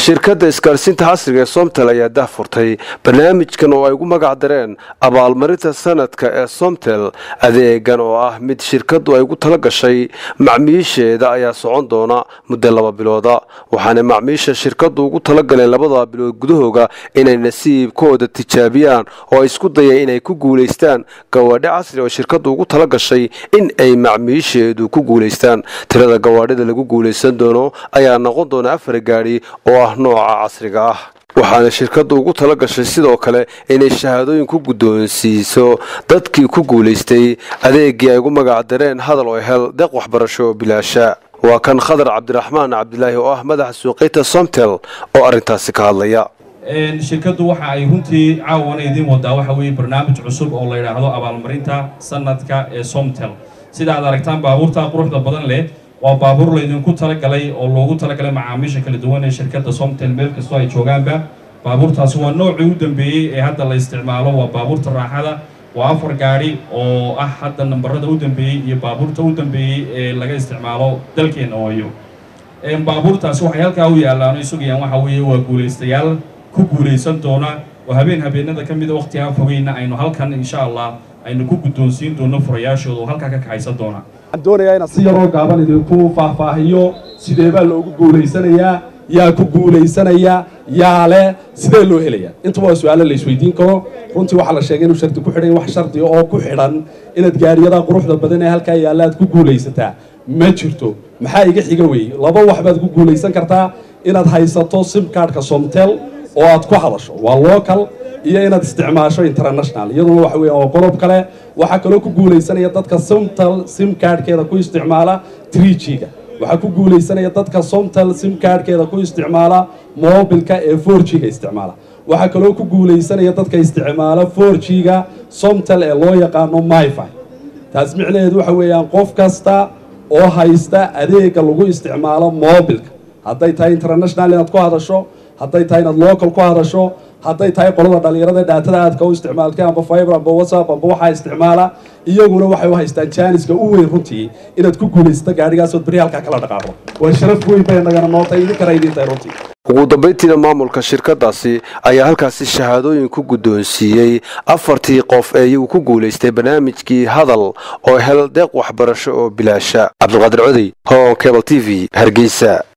shirkadda isgaarsiinta casriga ee somtel ayaa dahfurtay barnaamijkan oo ay ugu magac dareen abaalmarinta sanadka ee somtel adeegan oo ah mid shirkaddu ay ugu tala gashay macmiisheeda ayaa socon doona muddo laba bilooda waxaana macmiisha shirkaddu ugu tala galeen labada bilood gudahooga inay nasiibkooda tijaabiyaan oo ay isku dayeen inay ku guulaystaan gawaadhi casri oo shirkaddu ugu tala gashay in ay macmiisheedu ku guulaystaan tirada gawaadhida lagu guulaysan doono ayaa noqon doona afar gaadhi oo ah nooca casriga ah waxaana shirkaddu ugu tala gashay sidoo kale inay shahaadooyin ku guddoonsiiso dadkii ku guulaystay adeegii ay ugu magac dareen hadal oo hel deeq waxbarasho oo bilaasha waa kan khadar cabdiraxmaan cabdilaahi oo ah madaxa suuqiyta somtel oo arrintaasi ka hadlaya shirkaddu waxa ay runtii caawana idiin wadaa waxa weeye barnaamij cusub oo la yidhaahdo abaalmarinta sanadka ee somtel sida aad aragtaan baabuurta quruxda badan leh waa baabuur laydinku talagalay oo loogu talagalay macaamiisha kala duwan ee shirkadda somtel meel kastoo ay joogaanba baabuurtaasi waa noocii u dambeeyey ee hadda la isticmaalo waa baabuurta raaxada waa afar gaadhi oo ah hadda nambarada u dambeeyey iyo baabuurta u dambeeyey ee laga isticmaalo dalkeena ooyo baabuurtaasi waxay halkaa u yaallaan o sugayaan waxa weeye waa guulaystayaal ku guulaysan doona oo habeen habeenada ka mida waqtigaa fogeyna aynu halkan insha allah aynu ku guddoonsiin doono furayaashooda oo halkaa ka kaxaysan doona waxaan doonayaa inaan si yaroo gaaban idinku faahfaahiyo sidee baa loogu guulaysanayaa yaa ku guulaysanaya yaa leh sidee loo helayaa intuba waa su-aalo la isweydiin karo runtii waxaa la sheegay inuu shardi ku xidhan wax shardi oo ku xidhan inaad gaariyada quruxda badan ee halkaa yaalla aad ku guulaysataa ma jirto maxaa iga xiga weeye laba wax baad ku guulaysan kartaa inaad haysato simkaadhka somtel oo aad ku hadasho waa local iyo inaad isticmaasho international iyaduna waxa weya waa qodob kale waxaa kaloo ku guulaysanaya dadka somtel simkaadhkeeda ku isticmaala trijiga waxaa ku guulaysanaya dadka somtel simkaadhkeeda ku isticmaala mobilka ee forjiga isticmaala waxaa kaloo ku guulaysanaya dadka isticmaala forjiga somtel ee loo yaqaano myfi taas micnaheedu waxa weeyaan qof kasta oo haysta adeega lagu isticmaalo mobilka hadday tahay international inaad ku hadasho hadday tahay inaad local ku hadasho hadday tahay qolada dhalinyarada dhaatada aadka u isticmaalkay amba fiber amba whatsapp amba waxaa isticmaala iyaguna waxay u haystaan jaaniska u weyn runtii inaad ku guulaysato gaadhigaasood beri halkaa kala dhaqaaqo waa sharaf weyn bay nagana nootay idinkana idintahay runtii ugu dambayntiina maamulka shirkadaasi ayaa halkaasi shahaadooyin ku guddoonsiiyey afartii qof ee iyagu ku guulaystay barnaamijkii hadal oo hel deeq waxbarasho oo bilaasha cabdulqaadir codey hon cable t v hargeysa